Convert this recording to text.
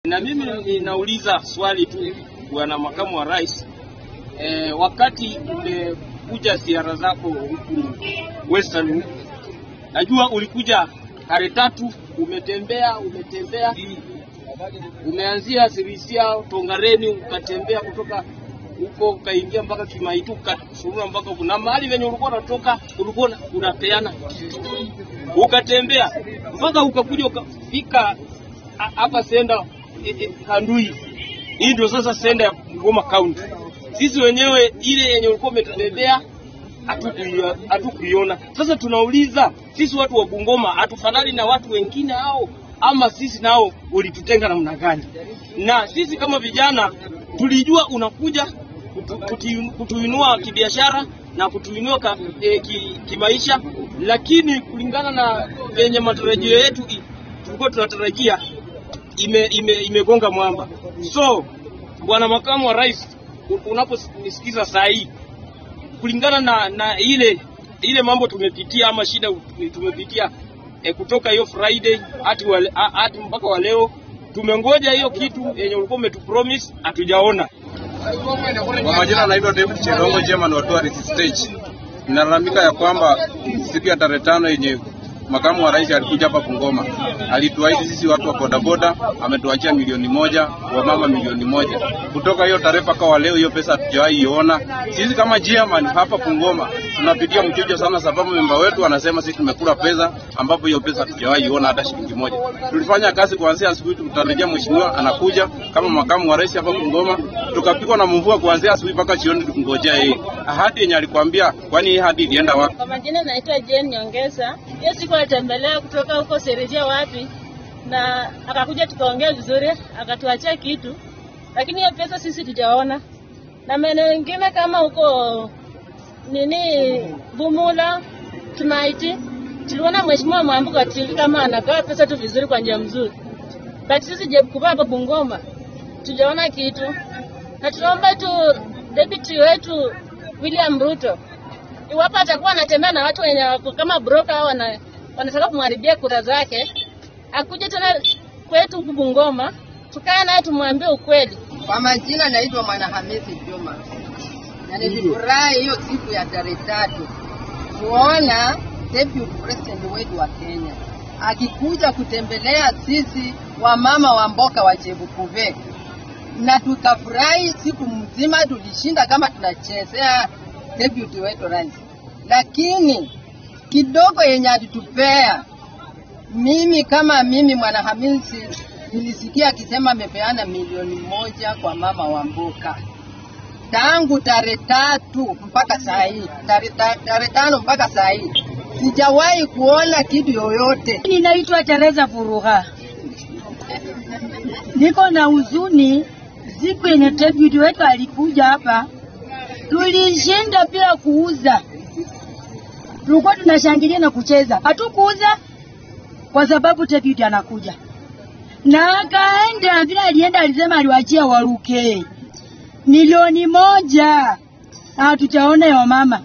Na mimi ninauliza swali tu bwana makamu wa rais e, wakati umekuja ziara zako huku Western huku, najua ulikuja tarehe tatu, umetembea umetembea, umeanzia Sirisia Tongareni, ukatembea kutoka huko ukaingia mpaka Kimaitu, ukasurura mpaka kuna mahali venye ulikuwa unatoka, ulikuwa unapeana, ukatembea mpaka ukakuja ukafika hapa senda e, e, Kandui. Hii ndio sasa senda ya Bungoma County. Sisi wenyewe ile yenye ulikuwa umetubebea hatukuiona. Sasa tunauliza sisi watu wa Bungoma hatufanani na watu wengine hao, ama sisi nao ulitutenga namna gani? Na sisi kama vijana tulijua unakuja kutu, kutu, kutuinua kibiashara na kutuinua ka, e, ki, kimaisha, lakini kulingana na venye matarajio yetu tulikuwa tunatarajia imegonga ime, ime mwamba. So bwana makamu wa rais, unaponisikiza saa hii, kulingana na, na ile ile mambo tumepitia ama shida tumepitia e, kutoka hiyo Friday hadi hadi mpaka wa leo, tumengoja hiyo kitu yenye ulikuwa umetupromise, hatujaona. Kwa majina anaitwa David Chilongo Chairman wa Tourist Stage. Nalalamika ya kwamba siku ya tarehe tano yenye makamu wa rais alikuja hapa Bungoma, alituahidi sisi watu wa bodaboda, ametuachia milioni moja, wamama milioni moja. Kutoka hiyo tarehe mpaka wa leo, hiyo pesa hatujawahi iona. Sisi kama chairman hapa Bungoma tunapitia mchujo sana, sababu memba wetu anasema sisi tumekula pesa, ambapo hiyo pesa hatujawahi iona hata shilingi moja. Tulifanya kazi kuanzia asubuhi, tutarajia mheshimiwa anakuja kama makamu wa rais hapa Bungoma, tukapigwa na mvua kuanzia asubuhi mpaka jioni, tukingojea yeye. Ahadi yenye alikwambia, kwani hii ahadi ilienda wapi? Kwa majina naitwa Jane Nyongesa. Hiyo siku alitembelea kutoka huko Serejia wapi, na akakuja tukaongea vizuri, akatuachia kitu, lakini hiyo pesa sisi tujaona. Na maeneo mengine kama huko nini Bumula, Tumaiti, tuliona mheshimiwa Mwambuka TV kama anagawa pesa tu vizuri kwa njia mzuri, but sisi Jebkuba hapa Bungoma tujaona kitu, na tunaomba tu deputy wetu William Ruto iwapo atakuwa anatembea na watu wenye wako kama broker au wana, wanataka kumharibia kura zake, akuje tena kwetu huku Bungoma, tukae naye tumwambie ukweli. Kwa majina naitwa Mwanahamisi Juma, na nilifurahi hiyo siku ya tarehe tatu kuona deputy president wetu wa Kenya akikuja kutembelea sisi wamama wa mboka wa Chebukuve, na tukafurahi siku mzima, tulishinda kama tunachezea deputy wetu rais, lakini kidogo yenye alitupea, mimi kama mimi Mwanahamisi nilisikia akisema amepeana milioni moja kwa mama wa mboka tangu tarehe tatu mpaka saa hii, tarehe tano mpaka saa hii sijawahi kuona kitu yoyote. Ninaitwa Teresa Furuga, niko na huzuni. Siku yenye deputy wetu alikuja hapa tulishinda bila kuuza, tulikuwa tunashangilia na kucheza, hatukuuza kwa sababu deputy anakuja na akaenda vile alienda, alisema aliwachia waruke milioni moja, na hatujaona ya mama